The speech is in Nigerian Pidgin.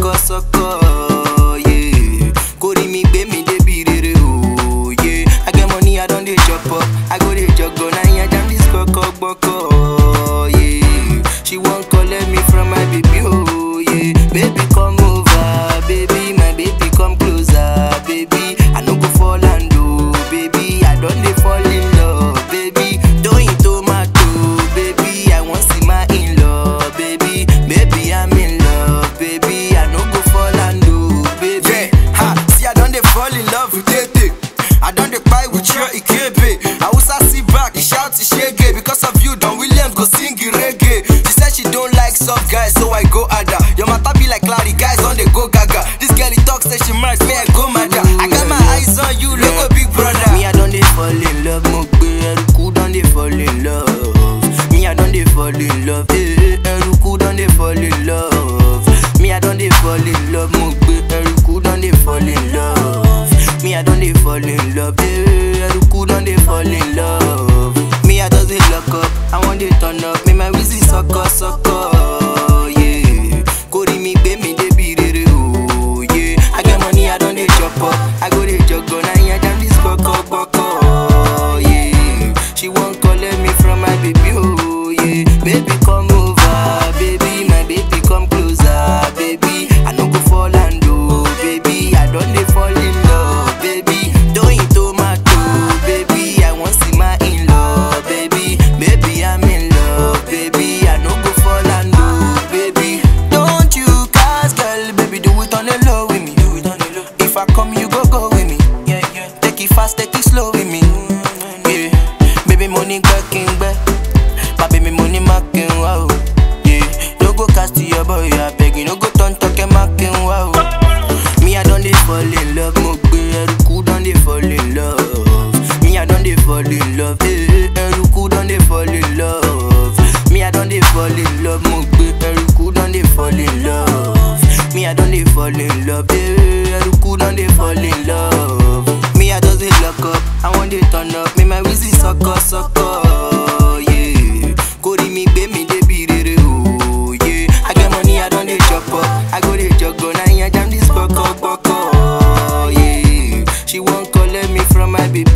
sọkọ sọkọ yeah. kórìí mi gbé mi débi rere o yeah. I get money I don dey chop up I go dey jọgọ na yan jam dis gbọkọ gbọkọ yeah. she wan collect me from my baby oh yeah. baby come over baby my baby come closer baby I no go fall and oh baby I don dey fall in love baby doyin tomato baby I wan see my in-law baby baby I'm in love baby I no go fall and oh baby. Yeah, ha, see I don dey fall in love with Tete. I don dey kpai with your Ikebe. Hausa sit back, he shout Ishege. Because of you, Don Williams go sing the reggae. She said she don't like soft guys, so I go harder. Your matter be like Larry, guys on dey go gaga. This girl he talk say she married, me I go madder. I got my eyes on you, look big brother. Me, I don't dey fall in love. Mo gbé ẹrùkú don dey fall in love. Me, I don't dey fall in love. Eh, ẹrùkú don dey fall in love. Me, I don't dey fall in love. Mo gbé ẹrùkú don dey fall in love. Me, I don't dey fall in love. Eh, ẹrùkú don dey fall in love. Me, I just dey lock up. I wan dey turn up. Me, my wheezy sọkọ sọkọ. Yeah. Kórìí mi gbé mi débi rere o. Yeah. I get money, I don dey chop up. I go dey jọgọ na yan jam dis gbọkọ gbọkọ. Yeah. She wan collect me from my baby oh yeah. Baby come over, baby my baby come closer, baby. I no go fall and oh baby I don dey fall in love, baby. Doyin tomato, baby I wan see my in-law, baby. Baby I'm in love, baby I no go fall and oh baby. Don't you cast girl, baby do it on the low with me. Do it on the low. If I come you go go with me. Yeah yeah. Take it fast, take it slow with me. Yeah. Baby money back in back. My baby money making wow. Yeah. No go cast to your boy, I beg you. No go turn talking making wow. Me I don't dey fall in love. Mo gbé ẹrùkú don dey fall in love. Me I don dey fall in love. Eh, ẹrùkú don dey fall in love. Me I don dey fall in love. Mo gbé ẹrùkú don dey fall in love. Me I don dey fall in love. Eh, ẹrùkú don dey fall in love. Me I just dey lock up. I wan dey turn up. Me my wheezy sọkọ sọkọ. Yeah. Kórìí mi gbé mi débi rere o. Yeah. I get money I don dey chop up. I go dey jọgọ na yan jam dis gbọkọ gbọkọ. Yeah. She wan collect me from my baby